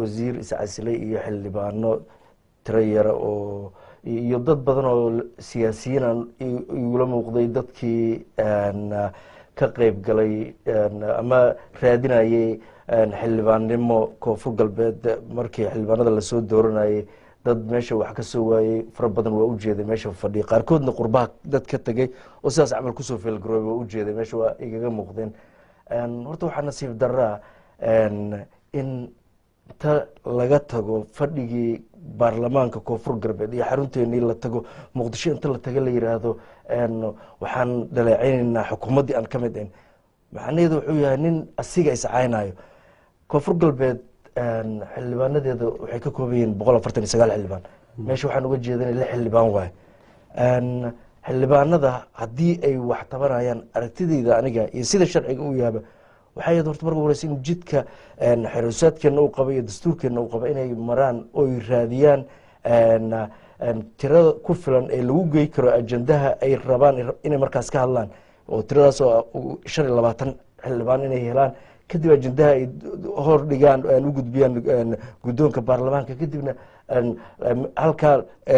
wasiir iscasilay iyo xildhibaano tiro yara oo iyo dad badan oo siyaasiyiin aan igula muuqday dadkii ka qeyb galay ama raadinayay xildhibaannimo koonfur galbeed markii xildhibaanada lasoo dooranayay dad meesha wax ka soo waayey fara badan waa ujeeday meesha fadhiya qaarkoodna qurbaha dad ka tegey oo sidaas camal kusoo feelgaroobay waa ujeeday meesha waa igaga muuqdeen horta waxaa nasiib daraa in ta laga tago fadhigii baarlamaanka koonfur galbeed iyo xarunteenii la tago muqdisho inta la taga la yiraahdo waxaan dhaleeceyneynaa xukuumaddii aan ka mid ahin macnaheedu wuxuu yahay nin asiga iscaynayo koonfur galbeed xildhibaanadeeda waxay ka kooban yihiin boqol afartan iyo sagaal xildhibaan meesha waxaan uga jeedana lix xildhibaan waaye xildhibaanada haddii ay wax tabanayaan aragtideyda aniga iyo sida sharciga u yaaba waxay ahayd horta marka horeysa in jidka xerusaadkeena uu qaba iyo dastuurkeena uu qaba inay maraan oy raadiyaan tirada ku filan ee lagu gey karo ajendaha ay rabaan inay markaas ka hadlaan oo tiradaas oo shan iyo labaatan xildhibaan inay helaan kadib ajendaha ay hor dhigaan u gudbiyaan guddoonka baarlamaanka kadibna halkaa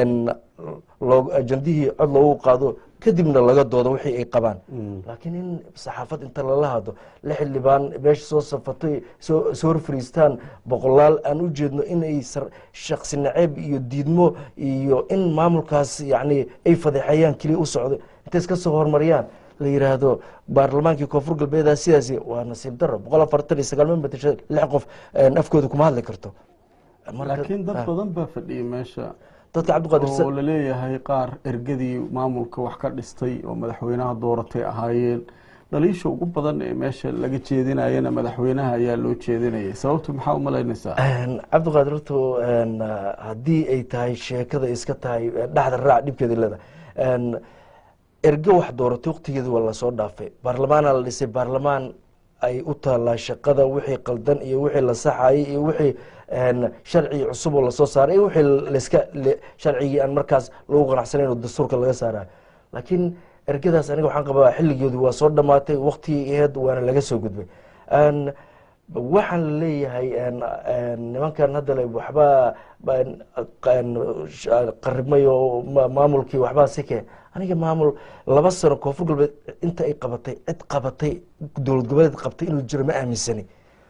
ajendihii cod loogu qaado kadibna laga doodo wixii ay qabaan laakiin in saxaafad inta lala hadlo la xildhibaan meesha soo safatay soo hor fariistaan boqolaal aan u jeedno inay shaksi naceeb iyo diidmo iyo in maamulkaas yani ay fadeexayaan keliya u socdo intay iska soo hormariyaan la yiraahdo baarlamaankii koonfur galbeeda sidaas waa nasiib daro boqol afartan iyo sagaal membertasha lix qof afkooda kuma hadli karto laakiin dad badan baa fadhiyay meesha dadka cabdiqaadir oo laleeyahay qaar ergadii maamulka wax ka dhistay oo madaxweynaha dooratay ahaayeen dhaliisha ugu badan ee meesha laga jeedinayana madaxweynaha ayaa loo jeedinayay sababtu maxaa umalaynaysaa cabdiqaadir horto haddii ay tahay sheekada iska tahay dhexda raac dhibkeeda leedahay erge wax dooratay waktigeeda waa lasoo dhaafay baarlamaana la dhisay baarlamaan ay u taalaa shaqada wixii qaldan iyo wixii la saxayay iyo wixii sharcigi cusub oo lasoo saaray iyo wixii laska sharcigii aan markaas lagu qanacsanayn oo dastuurka laga saarayo laakiin ergadaas aniga waxaan qabaa xilligeedu waa soo dhamaatay waktigii aheed waana laga soo gudbay waxaan la leeyahay nimankan hadda le waxbaa qaribmay oo maamulkii waxbaa sike aniga maamul laba sano koonfur galbeed inta ay qabatay cid qabatay dowlad goboleed qabtay inuu jiro ma aaminsani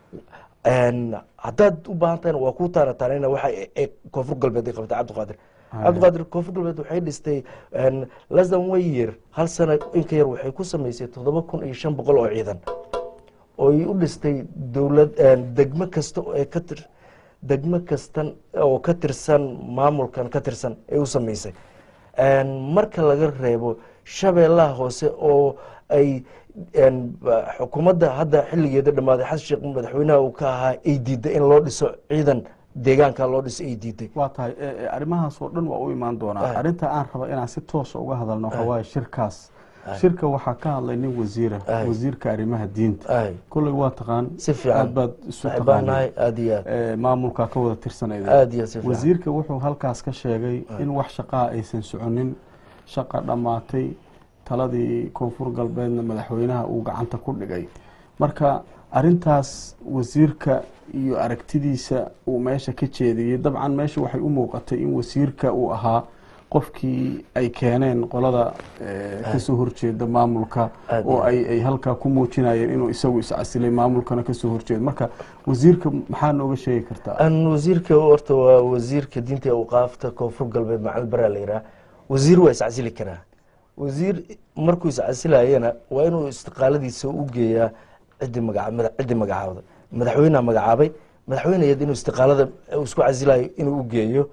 haddaad u baahan tahayna waa kuu taana taanina waxa koonfur galbeed ay qabatay cabdiqaadir cabdiqaadir koonfur galbeed waxay dhistay less than one year hal sano inka yar waxay ku samaysay toddoba kun iyo shan boqol oo ciidan ooy u dhistay dowlad degmo kasta ee ka tir degmo kastan oo ka tirsan maamulkan ka tirsan ay u samaysay marka laga reebo shabeellaha hoose oo ay xukuumadda hadda xilligeeda dhammaaday xasan sheekh madaxweynaha uu ka ahaa ay diiday in loo dhiso ciidan deegaanka loo dhiso ay diiday waa tahay arrimahaas oo dhan waa u imaan doonaa arrinta aan raba inaan si toosa uga hadalno waxaa waaye shirkaas shirka waxaa ka hadlay nin wasiira wasiirka arrimaha diinta kolley waa taqaan si fiican aad baad isu baanahay aad iyo aad taqaaneen maamulkaa ka wada tirsanayda aad iyo si fiican wasiirka wuxuu halkaas ka sheegay in wax shaqaa aysan soconin shaqa dhammaatay taladii koonfur galbeedna madaxweynaha uu gacanta ku dhigay marka arintaas wasiirka iyo aragtidiisa uu meesha ka jeediyey dabcan meesha waxay u muuqatay in wasiirka uu ahaa qofkii ay keeneen qolada kasoo horjeeda maamulka oo ay halkaa ku muujinayeen inuu isagu iscasilay maamulkana kasoo horjeeda marka wasiirka maxaa nooga sheegi kartaa wasiirka horta waa wasiirka diinta awqaafta koonfur galbeed macalin baraa la yidhaha wasiir waa iscasili karaa wasiir markuu iscasilayana waa inuu istiqaaladiisa u geeyaa ciddi maga ciddi magacaabda madaxweyneha magacaabay madaxweyneyeed inuu istiqaalada isku casilayo inuu u geeyo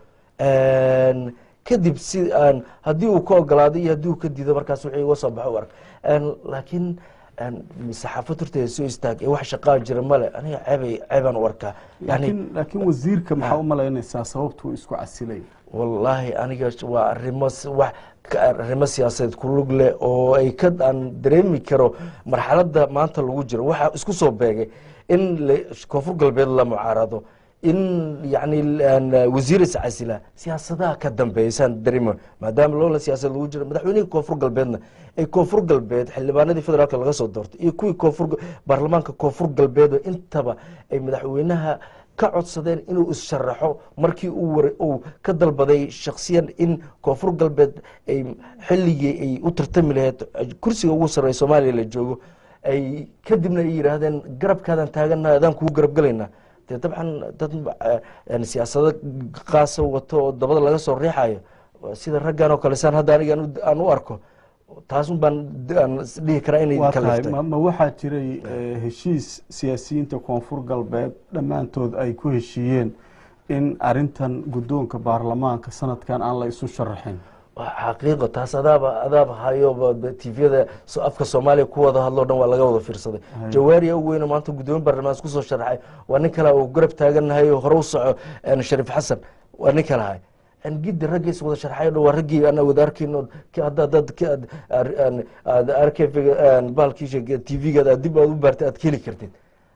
kadib si aan haddii uu ka ogolaado iyo haddii uu ka diido markaas wixii uga soo baxo u ark laakiin saxaafad horteeda soo istaag ee wax shaqaa jira male aniga ceebay ceebaan u arkaa laakiin laakiin wasiirka maxaa u malaynaysaa sababtuu isku casilay wallaahi aniga waa arimo wax arrimo siyaasadeed ku lug leh oo ay ka aan dareemi karo marxaladda maanta lagu jiro waxaa isku soo beegay in koonfur galbeed la mucaarado in yani wasiir iscasila siyaasadaha ka dambeysaan dareemo maadaama loola siyaasad lagu jiro madaxweynihii koonfur galbeedna ay koonfur galbeed xildhibaanadii federaalk laga soo doortay iyo kuwii koonfur baarlamaanka koonfur galbeed intaba ay madaxweynaha ka codsadeen inuu issharaxo markii uu ka dalbaday shaksiyan in koonfur galbeed ay xilligii ay u tartami laheyd kursiga ugu sarreeya soomaaliya la joogo ay kadibna ay yidhaahdeen garabkaadan taagana adaan kugu garab gelaynaa dee dabcan dad siyaasado qaasa wato oo dabada laga soo riixayo sida raggan oo kale saan hadda aniga aan u arko taasun baan dhihi karaa inay waa tahay ma waxaa jiray heshiis siyaasiyiinta koonfur galbeed dhammaantood ay ku heshiiyeen in arintan guddoonka baarlamaanka sanadkan aan la isu sharaxin xaqiiqo taas adaaba adaaba hayo tviyada afka soomaaliya ku wada hadloo dhan waa laga wada fiirsaday jawaariya u weyno maanta guddoomiye baarlamaan isku soo sharaxay waa nin kale uu garab taagannahay oo hore u soco shariif xasan waa nin kale hay gidi ragga is wada sharxay waa raggii aan wada arkayno hadda dad aad arkv bahalkiisa tvga dib aad u baartay aad keli kartid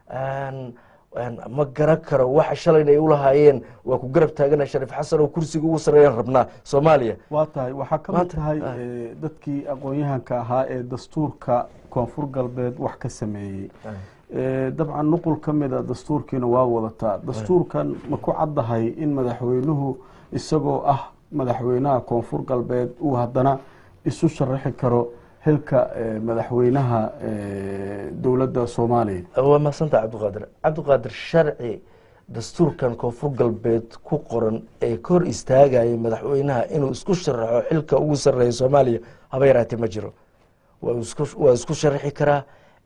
ma garan karo waxa shalayna ay ulahaayeen waa ku garab taagana shariif xasan oo kursiga ugu sareeyaan rabnaa soomaaliya waa tahay waxaa ka mid tahay dadkii aqoon-yahanka ahaa ee dastuurka koonfur galbeed wax ka sameeyey dabcan nuqul ka mida dastuurkiina waa wadataa dastuurkan ma ku caddahay in madaxweynuhu isagoo ah madaxweynaha koonfur galbeed uu haddana isu sharaxi karo xilka madaxweynaha dowladda soomaaliya waa mahadsanta cabdiqaadir cabdiqaadir sharci dastuurkan koonfur galbeed ku qoran ee ka hor istaagaya madaxweynaha inuu isku sharaxo xilka ugu sareeya soomaaliya haba yaraatee ma jiro waa isku sharaxi karaa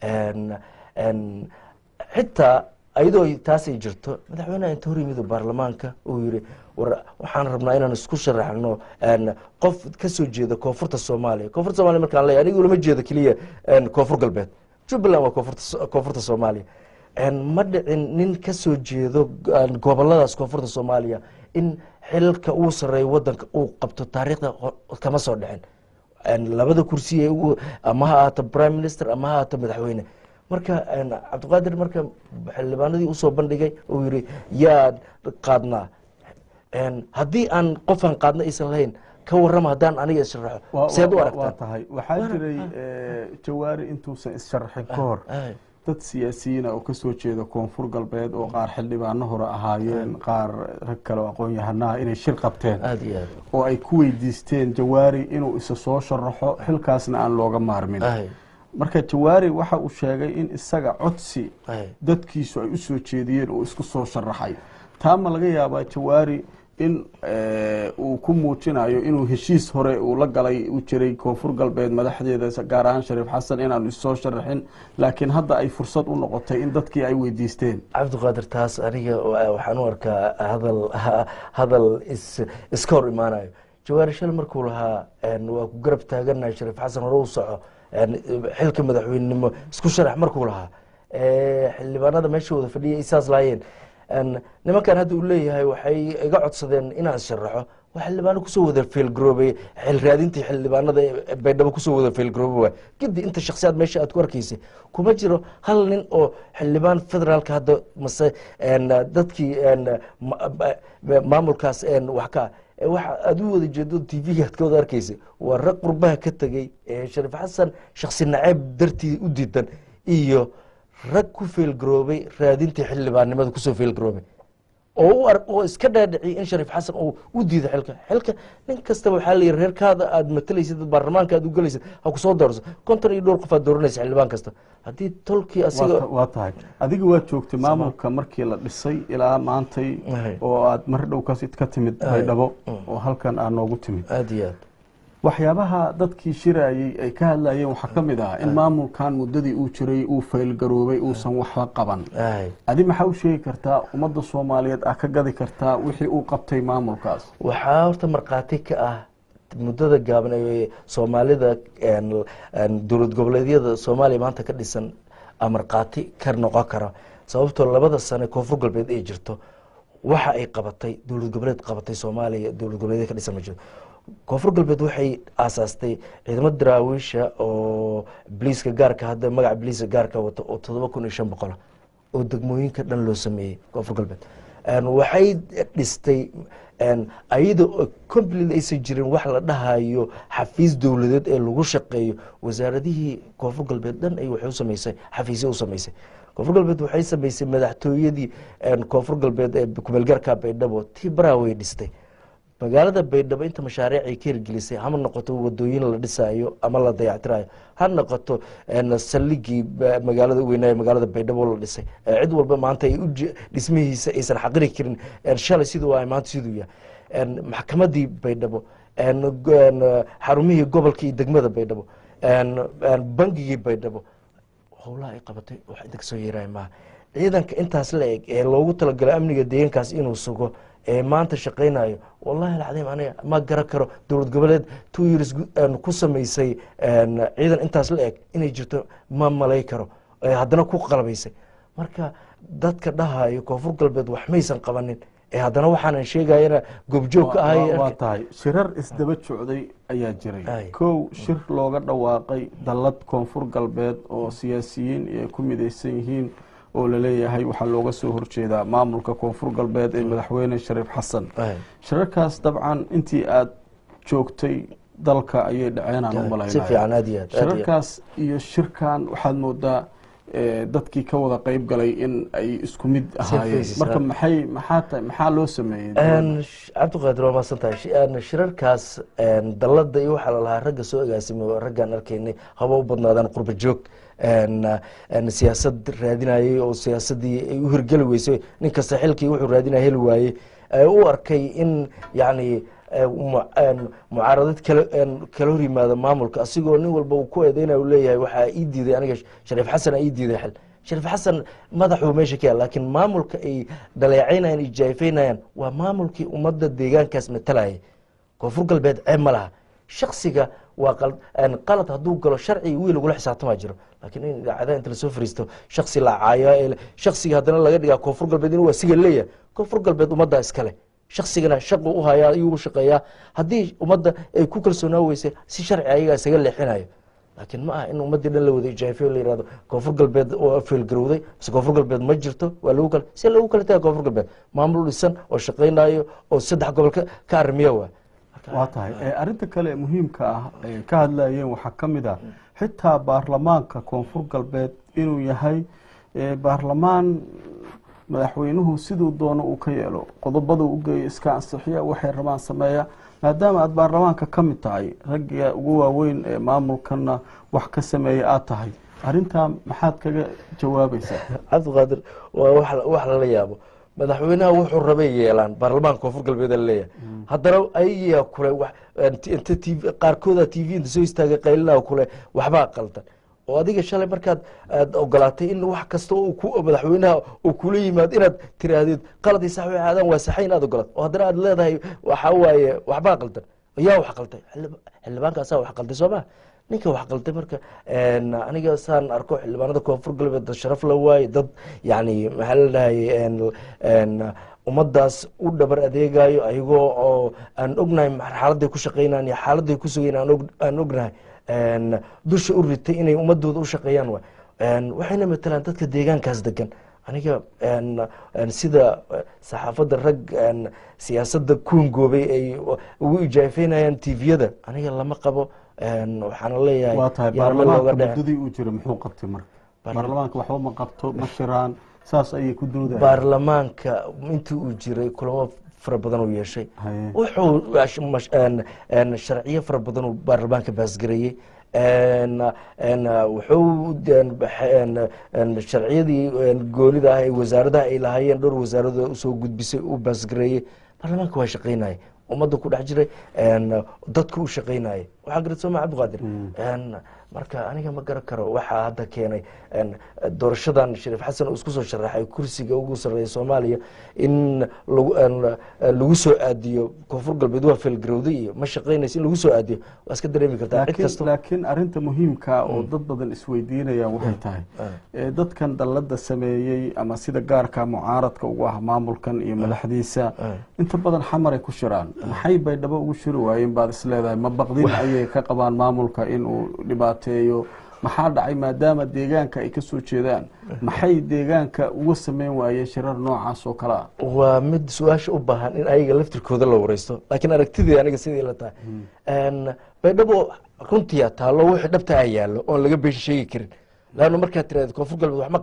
xitaa ayadoo taasay jirto madaxweynaha inta hor yimid baarlamaanka uu yiri war waxaan rabnaa inaan isku sharaxno qof kasoo jeeda koonfurta soomaaliya koonfurta somalia markaan leeya aniga ulama jeedo keliya koonfur galbeed jubbaland waa koonfurta soomaaliya ma dhicin nin kasoo jeedo goboladaas koonfurta soomaaliya in xilka uu sareeyo wadanka uu qabto taariikhda kama soo dhicin labada kursi ama ha ahaato prime minister ama ha ahaato madaxweyne marka cabdiqaadir marka xildhibaanadii usoo bandhigay uu yiri yaa qaadnaa haddii aan qofaan qaadna aysan lahayn ka warrama haddaan aniga issharaxo seed u waa aragtaan tahay waxaa jiray jawaari intuusan issharaxin ka hor dad siyaasiyiina oo kasoo jeeda koonfur galbeed oo qaar xildhibaano hore ahaayeen qaar rag kale oo aqoon-yahanaha inay shir qabteen aada iyo aad oo ay ku weydiisteen jawaari inuu isa soo sharaxo xilkaasna aan looga maarmin ay marka jawaari waxa uu sheegay in isaga codsi ay dadkiisu ay u soo jeediyeen oo isku soo sharaxay taa ma laga yaabaa jawaari in uu ku muujinayo inuu heshiis hore uu la galay uu jiray koonfur galbeed madaxdeeda gaar ahaan shariif xasan inaanu issoo sharaxin laakiin hadda ay fursad u noqotay in dadkii ay weydiisteen cabdiqaadir taas aniga wa- waxaan u arkaa hadal hadal is iska hor imaanayo jawaari shal markuu lahaa waa ku garab taaganahay shariif xasan hore u soco xilka madaxweynenimo isku sharax markuu lahaa xildhibaanada meesha wada fadhiyay isaas laayeen nimankan hadda uu leeyahay waxay iga codsadeen inaan isharaxo waa xildhibaano kusoo wada feelgaroobay xil raadintii xildhibaanada ee baydhabo kusoo wada feelgarooba waay gidi inta shaksiyaad meesha aad ku arkaysay kuma jiro hal nin oo xildhibaan federaalka hadda mase dadkii ma- ma- maamulkaas wax ka ah waxa aad u wada jeedo t v-ga aad ka wada arkaysay waa rag qurbaha ka tegey ee shariif xasan shaksi naceeb dartii u diidan iyo rag ku feelgaroobay raadintii xildhibaannimada kusoo feelgaroobay oo u ar oo iska dhaadhiciyay in shariif xasan uu u diido xilka xilka nin kastaba waxaa la yidhi reerkaada aad matalaysid baarlamaanka aad u gelaysid ha kusoo doorso konton iyo dhowr qof aad dooranaysa xildhibaan kasta haddii tolkii asiga waa ta- waa tahay adiga waad joogtay maamulka markii la dhisay ilaa maantay Ahay. oo aad mar dhow ka ka timid Ahay. baydhabo oo halkan aad noogu timid aada iyo aad waxyaabaha dadkii shirayey ay ka hadlayeen waxaa ka mid ah in maamulkan muddadii uu jiray uu faylgaroobay uusan waxba qaban ahay adi maxaa u sheegi kartaa ummadda soomaaliyeed ah ka gadi kartaa wixii uu qabtay maamulkaas waxaa horta markhaati ka ah muddada gaaban ee soomaalida een- een dowlad goboleedyada soomaaliya maanta ka dhisan a markhaati ka noqon kara sababtoo labada sane koonfur galbeed ay jirto waxa ay qabatay dowlad goboleed qabatay soomaaliya dowlad goboleedyada ka dhisan ma jirto koonfur galbeed waxay aasaastay ciidamo daraawiisha oo biliiska gaarka hadda magaca biliiska gaarka wato oo todoba kun iyo shan boqola oo degmooyinka dhan loo sameeyey koonfur galbeed Een, waxay dhistay een, ayada oo complete aysan jirin wax la dhahayo xafiis dowladeed ee lagu shaqeeyo wasaaradihii koonfur galbeed dhan ay waxay u samaysay xafiisyo u samaysay koonfur galbeed waxay samaysay madaxtooyadii koonfur galbeed ee kumeelgaarka baydhabo tii baraa way dhistay magaalada baydhabo inta mashaariic ay ka hirgelisay hama noqoto wadooyin la dhisaayo ama la dayactirayo ha noqoto saldhigii magaalada weynaayo magaalada baydhabo la dhisay cid walba maanta ay dhismihiisa aysan xaqiri karin shalay siduu ahay maanta siduu yahay maxkamadii baydhabo xarumihii gobolka iyo degmada baydhabo bangigii baydhabo howlaha ay qabatay wax inta kasoo yeeraya maaha ciidanka intaas la eg ee loogu talagalay amniga deegaankaas inuu sugo ee maanta shaqaynayo wallahi alcadiim aniga ma garan karo dowlad goboleed two years ku samaysay ciidan intaas la eg inay jirto ma malay karo haddana ku qalabaysay marka dadka dhahayo koonfur galbeed wax maysan qabanin ee haddana waxaanan sheegayana goobjoog ka ahay waa tahay shirar isdaba socday ayaa jiray Ay. kow shir looga dhawaaqay dallad koonfur galbeed oo siyaasiyiin ay ku midaysan yihiin oo laleeyahay waxaa looga soo horjeedaa maamulka koonfur galbeed ee madaxweyne shariif xasan Ay. shirarkaas dabcan intii aada joogtay dalka ayay dhaceen aan u si malaynaya fiican aad iyo aad aad iyo aad. shirarkaas iyo shirkan waxaad moodaa eh, dadkii ka wada qeyb galay in ay isku mid ahaayeen faces, marka ah. maxay maxaa ta- maxaa loo sameeyey Een, sh- cabdiqaadir waa mahadsan tahay Shi- een, shirarkaas een, dallada iyo waxaa lalahaa ragga soo agaasimay oo raggaan arkaynay haba u badnaadaan qurba joog een, een, siyaasad raadinayay oo siyaasadii ay u hirgeli weysay nin kasta xilkii wuxuu raadinaya heli waayey ee u arkay in yacni ee, mu- een, mucaaradad kala een, kala hor yimaada maamulka asigoo nin walba uu ku eedeynaya uu leeyahay waxaa ii diiday aniga shariif xasan aa ii diiday xil shariif xasan madaxuu meesha ka yaal laakiin maamulka ay dhaleecaynayaan ay jaayfaynayaan waa maamulkii ummadda deegaankaas matalayay koonfur galbeed ceeb ma laha shaksiga waa qal- een, qalad hadduu galo sharci wiil lagula xisaabtamaa jiro laakiin in idaacadaha inta lasoo fariisto shaksi la caayo ee shaksiga haddana laga dhigaa koonfur galbeed inuu asiga leeyahay koonfur galbeed ummaddaa iskale shaksigana shaqu u hayaa ayuu u shaqeeyaa haddii ummadda ay ku kalsoonaa weysay si sharci ayagaa isaga leexinayo laakiin ma aha in ummaddii dhan la wada ijaafiyo la yihahdo koonfur galbeed oo feelgarowday mise koonfur galbeed ma jirto waa lagu kala see lagu kala taga koonfur galbeed maamul dhisan oo shaqaynayo oo saddex gobol ka ka arrimiya waa waa tahay Eh, arrinta kale ee muhiimka ah ay ka hadlayeen waxaa ka mid ah xitaa baarlamaanka koonfur galbeed inuu yahay eh, baarlamaan madaxweynuhu siduu doono uu ka yeelo qodobada u geeyo iska ansixiya waxay rabaan sameeya maadaama aada baarlamaanka ka mid tahay ragga ugu waaweyn ee maamulkana wax ka sameeya aada tahay arrintaa maxaad kaga jawaabaysaa cabdiqaadir waa wax wax lala yaabo madaxweynaha wuxuu rabay yeelaan baarlamaanka koonfur galbeed laleeyahay haddana ayayaa kule wax inta tv qaarkooda t v inta soo istaagay qaylinaa kule waxbaa qaldan oo adiga shalay markaad aad ogolaatay in wax kasta oo ku madaxweynaha uu kula yimaado inaad tiraahdid qaladii sax waxay aadaan waa saxay inaad ogolaato oo haddana aad leedahay waxa waaye waxbaa qaldan yaa wax qalday Xildhib- xildhibaankaasaa wax qalday soo ma ninka wax qalday marka een, aniga saan arko xildhibaanada koonfur galbeed dad sharaf la waaye dad yani maxaa la dhahay een, een, ummadaas u dhabar adeegayo ayagoo oo aan ognahay xaaladay ku shaqeynaan iyo xaaladay ku sugayn aan og- aan ognahay een, dusha u ritay inay ummadooda u shaqeeyaan waay Een, waxayna matalaan dadka deegaankaas degan aniga een, een, sida eh, saxaafadda rag een, siyaasadda kuungoobay ay ugu ijaafeynayaan tviyada aniga lama qabo een, waxaana leeyahay waa tahay yaan meel looga baarlamaanka dhicin. muddadii uu jira muxuu qabtay marka Baarla- baarlamaanka waxba ma qabto ma shiraan saas ayay ku doodayaan baarlamaanka intii uu jiray kulamo fara badan uu yeeshay Haye. wuxuu ash- mash- een- een sharciyo fara badan uu baarlamaanka baasgareeyey een- een, wuxuu een, bax- een- een sharciyadii een, goonida ah ee wasaaradaha ay lahaayeen dhowr wasaarado usoo gudbisay uu baasgareeyey baarlamaanka waa shaqaynaya ummadda ku dhex jiray een, dadka u shaqaynaya waxaa garat sooma cabdiqaadir een, marka aniga ma garan karo waxaa hadda keenay een, doorashadan shariif xasan uu isku soo sharaxay kursiga ugu sarreeya soomaaliya in lagu een, lagu soo aadiyo koonfur galbeed waa feelgarowday iyo ma shaqaynaysa in lagu soo aadiyo waa iska dareemi kartaa cid laakiin kasta laakiin arrinta muhiimka oo dad badan isweydiinayaan waxay tahay ee dadkan dallada sameeyey ama sida gaarka mucaaradka ugu ah maamulkan iyo madaxdiisa inta badan xamaray ku shiraan maxay baydhabo ugu shiri waayeen baad isleedahay ma baqdin ayay ka qabaan maamulka inuu dhibaateeyo maxaa dhacay maadaama deegaanka ay ka soo jeedaan maxay deegaanka uga sameyn waayeen shirar noocaas oo kale ah waa mid su-aasha u baahan in ayaga laftirkooda la wareysto laakiin aragtidii aniga sidii la tahay Een, baydhabo runtiya taallo wixii dhabta a yaallo oon laga been sheegi karin laanna markaad tiraahdo koonfur galbeed wax ma qaban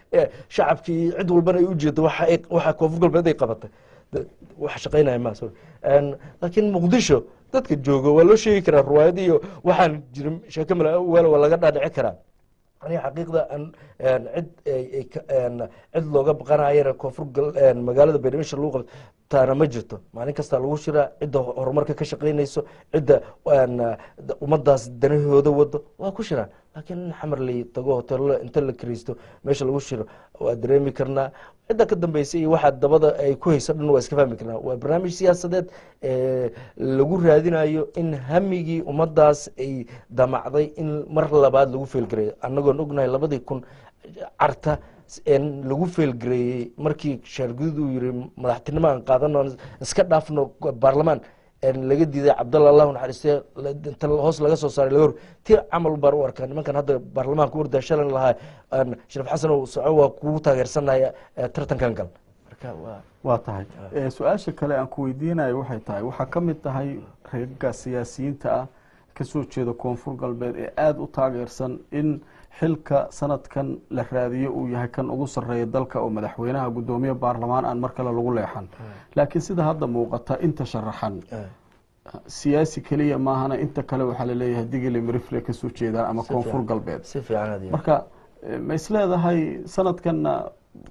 ee shacabkii cid walbana ay ujeedo waxa ay- waxa koonfur galbeed ay qabatay De- wax shaqaynaya ma sorry En, laakiin muqdisho dadka jooga waa loo sheegi karaa ruwaayad iyo waxaan jirin sheeko mala weel waa laga dhaadhici karaa aniga xaqiiqda an en, cid ay- ay ka- en, cid looga baqanayana koonfur gal- en, magaalada baydhabo lagu qabto taana ma jirto maalin kasta lagu shiraa cidda horumarka ka shaqaynayso cidda en, ummadaas danahooda wado waa ku shiraan laakiin in xamar la tago hoteelo inta la kariisto meesha lagu shiro waa dareemi karnaa cidda ka dambeysay iyo waxaa dabada ay ku hayso dhan waa iska fahmi karnaa waa barnaamij siyaasadeed ee lagu raadinayo in hamigii ummadaas ay damacday in mar labaad lagu feelgareeyo annagoon ognahay labadii kun carta en lagu feelgareeyey markii shaargudud uu yiri madaxtinimo aan qaadano iska dhaafno baarlamaan en laga diiday cabdalla allahu naxariistee la- inta hoos laga soo saaray laga hor ti camal baan u arkaa nimankan hadda baarlamaanka wardaa shalan lahaa en shariif xasan oo soco waa kugu taageersanaya eh, tartankan gal marka waa waa tahay Eh, su-aasha kale aan ku weydiinayo waxay tahay waxaa ka mid tahay reegaga siyaasiyiinta ah kasoo jeeda koonfur galbeed ee aada u taageersan in xilka sanadkan la raadiyo uu yahay kan ugu sarreeya dalka oo madaxweynaha guddoomiye baarlamaan aan mar kale lagu leexan laakiin sida hadda muuqata inta sharaxan eh, siyaasi keliya maahana inta kale waxaa laleeyahay digili mirifle kasoo jeedaan ama Si koonfur fiican. galbeed si fiican aad iyo marka eh, ma isleedahay sanadkanna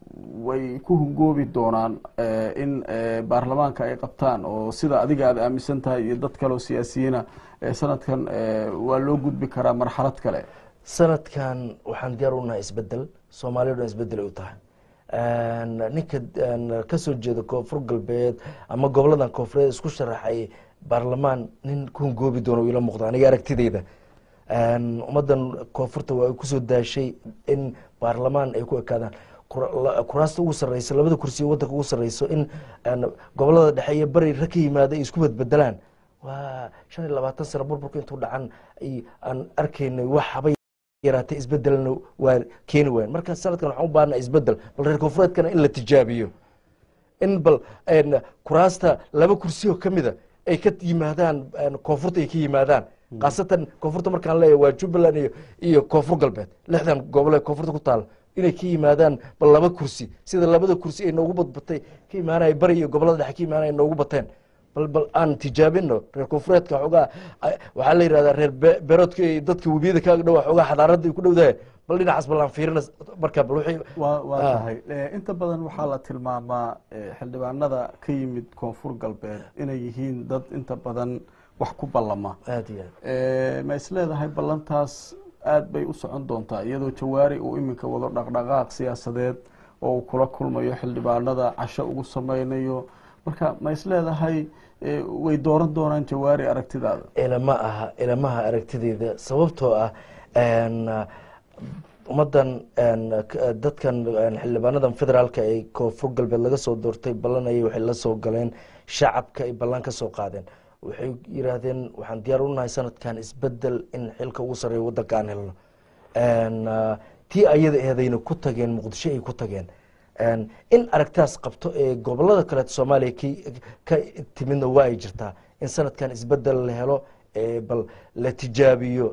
way ku hungoobi doonaan eh, in eh, baarlamaanka ay qabtaan oo sida adiga aada aaminsan tahay iyo dad kale oo siyaasiyiina eh, sanadkan eh, waa loo gudbi karaa marxalad kale sanadkan waxaan diyaar u nahay isbedel soomaaliya o dhan isbedel ay u tahay En, ninka en, kasoo jeeda koonfur galbeed ama goboladan koonfureed isku sharaxay baarlamaan nin ku hungoobi doono ila muuqda aniga aragtideyda En, ummadan koonfurta waa ay kusoo daashay in baarlamaan ay ku ekaadaan Kur- la- kuraasta ugu sareysa labada kursi ee wadanka ugu sareyso in en, gobolada dhexe iyo bari rag ka yimaada ay isku bedbedelaan waa shan iyo labaatan sano burburka intuu dhacan ay- aan arkaynay wax habay yaraatay isbedelna waa keeni wayan marka sanadkan waxaan u baahnaa isbedel bal reer koonfureedkana in la tijaabiyo in bal en, kuraasta laba kursi oo kamida ay ka yimaadaan en, koonfurta ay ka yimaadaan khaasatan koonfurta markaan leeyahay waa jubbaland iyo iyo koonfur galbeed lixdan gobol ee koonfurta ku taal inay ka yimaadaan bal laba kursi sida labada kursi ay noogu badbatay ka imaanaya bari iyo gobolada dhexe ka imaanaya noogu bateen bal bal aan tijaabino reer koonfureedka xoogaa ay- waxaa la yidhahdaa reer be- beeroodka iyo dadka webiyada kaaga dhow xoogaa xadaarada ay ku dhowdahay bal dhinacaas bal aan fiirina marka bal wixii waa waa Ah. tahay Eh, inta badan waxaa la tilmaamaa eh, xildhibaanada ka yimid koonfur galbeed inay yihiin dad inta badan wax ku ballama aad iyo aad Eh, ma isleedahay ballantaas aada bay u socon doontaa iyadoo jawaari uu iminka wado dhaqdhaqaaq siyaasadeed oo uu kula kulmayo xildhibaanada casho ugu sameynayo marka ma isleedahay eh, way dooran doonaan jawaari aragtidaada ilama aha ilamaha aragtideyda sababtoo ah en, ummadan en, k- dadkan en, xildhibaanadan federaalka ee koonfur galbeed laga soo doortay ballanayay waxay la soo galeen shacabka ay ballan ka soo qaadeen waxay yiraahdeen waxaan diyaar u nahay sanadkan isbedel in xilka ugu sarreeya wadanka aan helno En, ah, tii ayada eedayna ku tageen muqdisho ay ku tageen En, in aragtaas qabto ee gobolada kaleeto soomaaliya ki- ka timidna waa ay jirtaa in sanadkan isbedel la helo ee bal la tijaabiyo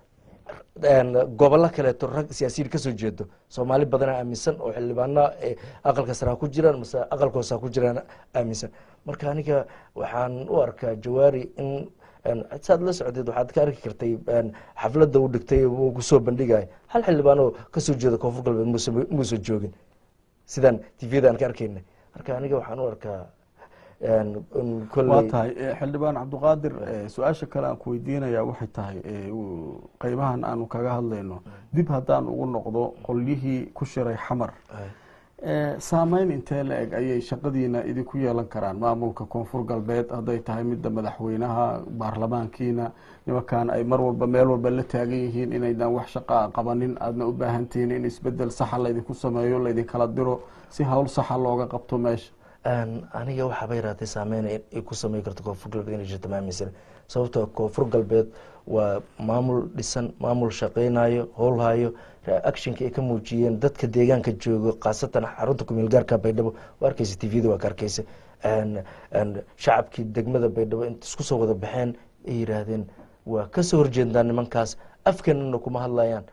en, gobollo kaleeto rag siyaasiyiin kasoo jeedo soomaali badana aaminsan oo xildhibaana ee aqalka sare ha ku jiraan mase aqalka hoose ha ku jiraan aaminsan marka aniga waxaan u arkaa jawaari in en, saad la socdeed waxaad ka arki kartay en, xafladda uu dhigtay uu kusoo bandhigaya hal xildhibaan oo kasoo jeeda koonfur galbeed muuse muusan joogin sidaan tvda aan ka arkaynay marka aniga waxaan u arkaa en, in waa kolley tahay eh, xildhibaan cabdiqaadir eh, su-aasha kale aan ku weydiinaya waxay tahay eh, uu- qeybahan aanu kaga hadlayno dib haddaan ugu noqdo qolyihii ku shiray xamar Ay, Eh, saameyn intee la eg ayay shaqadiina idinku yeelan karaan maamulka koonfur galbeed hadday tahay midda madaxweynaha baarlamaankiina nimankan ay mar walba meel walba la taagan yihiin inaydan wax shaqaa qabanin aadna u baahantihiin in isbedel saxa laydinku sameeyo laydinkala diro si hawl saxa looga qabto meesha En, aniga waxaaba yaraatay saameyn ay ay ku samey karto koonfur galbeed inay jirto ma aaminsan sababtoo koonfur galbeed waa maamul dhisan maamul shaqeynayo howlhayo actionka ay ka muujiyeen dadka deegaanka joogo khaasatan xarunta kumeel gaarka baydhabo waa arkeysa tvda waa ka arkeysa En, en, shacabkii degmada baydhabo inta isku soo wada baxeen ay yiraahdeen waa kasoo horjeednaa nimankaas afkeenana kuma hadlayaan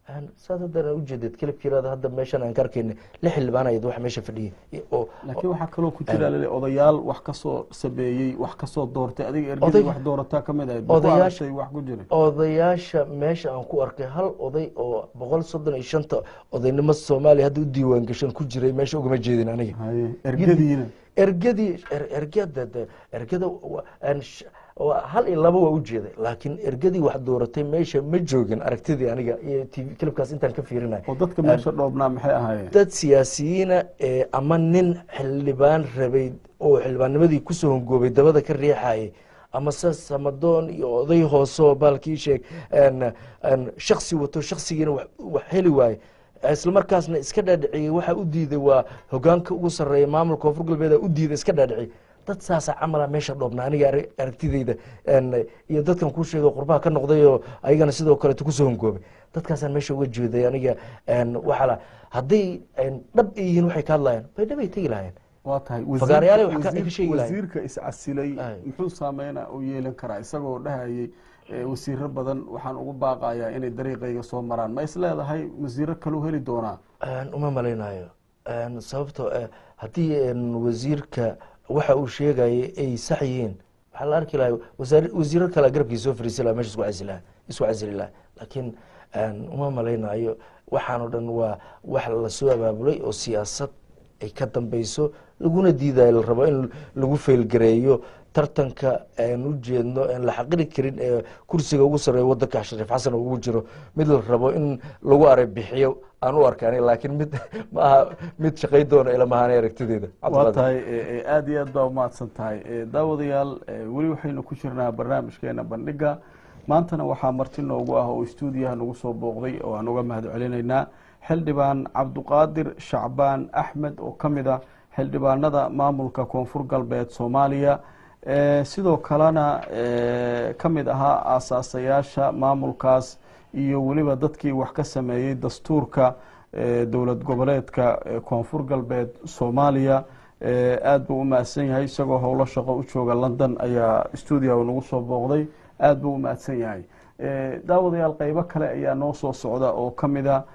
saad haddana ujeedad kelibkiiraada hadda meeshan aan ka arkayna lix xildhibaan ayad wax meesha fadhiyay oo laakiin waxaa kaloo ku jira lale odayaal wax kasoo sameeyey wax kasoo doortay adiga ergadii Oday- wax doorataa ka mid ahayd Odayaasha- odayaashay wax ku jira odayaasha meesha aan ku arkay hal oday oo boqol soddon iyo shanta odaynimo soomaaliya hadda u diiwaan gashan ku jiray meesha ugama jeedin aniga haye ergadiina ergadii er- ergada de- ergada wa- aan sh- waa hal iyo laba waa ujeeday laakiin ergadii wax dooratay meesha ma joogin aragtidii aniga iyo tv kilibkaas intaan ka fiirinay oo dadka meesha dhoobnaa maxay ahaayeen dad siyaasiyiina ee ama nin xildhibaan rabay oo xildhibaannimadii kusoo hongoobay dabada ka riixayay ama se samadoon iyo oday hoose oo baalkii sheeg een- een shaksi wato shaksigiina wax wax heli waaye isla markaasna iska dhaadhiciyey waxa u diiday waa hogaanka ugu sarreeya maamulka koonfur galbeeda u diiday iska dhaadhiciyey dad saasa camala meesha dhoobna aniga arag- aragtideyda een, iyo dadkan kuu sheegay qurbaha ka noqday oo ayagana sidoo kaleeto kusoo hongoobay dadkaasaan meesha uga jeeday aniga een, waxaa la hadday een, dhab ay yihiin waxay ka hadlayaan bay dhab ay tegi lahayeen waa tahay Fagaarayaal wasiirka- wax ka- wasiir- ka sheegi lahayd. wasiirka iscasilay Ay. muxuu saameyna u yeelan karaa isagoo dhahayay eh, wasiiro badan waxaan ugu baaqayaa inay dariiqayga soo maraan ma is leedahay wasiiro kaleu heli doonaa Een, uma malaynayo Een, sababtoo ah haddii een, wasiirka waxa uu sheegayay ay sax yihiin waxaa la arki lahay wasaar- wasiiro kale garabkii soo fariisi laha meesha isku casili laha isku casili laha laakiin een, uma malaynayo waxaan o dhan waa wax lasoo abaabulay oo siyaasad ay ka dambeyso laguna diidayo la rabo in lagu feelgareeyo tartanka aan u jeedno aan la xaqiri karin ee kursiga ugu sarreeya wadanka shariif xasan oo ugu jiro mid la rabo in lagu aray bixiyo aan u arkaan laakiin mid ma aha mid shaqay doona ilamahaanay aragtideeda waa tahay eh, eh, aada iyo aad baa umahadsan tahay Eh, daawadayaal eh, weli waxaynu ku jirnaa barnaamijkeena bandhiga maantana waxaa marti noogu ah oo stuudiyaha nagu soo booqday oo aan uga mahad celinaynaa xildhibaan cabduqaadir shacbaan axmed oo ka mid ah xildhibaanada maamulka koonfur galbeed soomaaliya Eh, sidoo kalena eh, ka mid ahaa aasaasayaasha maamulkaas iyo weliba dadkii wax ka sameeyey dastuurka eh, dowlad goboleedka eh, koonfur galbeed soomaaliya Eh, aad buu u mahadsan yahay isagoo howlo shaqo u jooga london ayaa stuudiyaha nagu soo booqday aad buu u mahadsan yahay Eh, daawadayaal qeybo kale ayaa noo soo socda oo ka mid a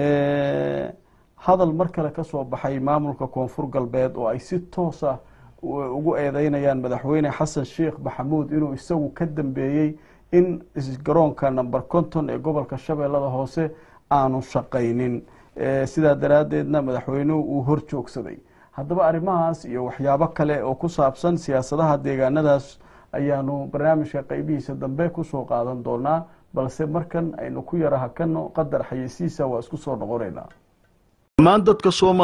eh, hadal mar kale ka soo baxay maamulka koonfur galbeed oo ay si toos ah u- ugu eedeynayaan madaxweyne xasan sheekh maxamuud inuu isagu ka dambeeyey in is- garoonka number conton ee gobolka shabeellada hoose aanu shaqaynin Eh, sidaa daraaddeedna madaxweynuhu uu hor joogsaday haddaba arrimahaas iyo waxyaabo kale oo ku saabsan siyaasadaha deegaanadaas ayaanu barnaamijka qeybihiisa dambe kusoo qaadan doonaa balse markan aynu ku yara hakano qadar xayeysiisa waa isku soo noqonaynaa dhammaan dadka sooma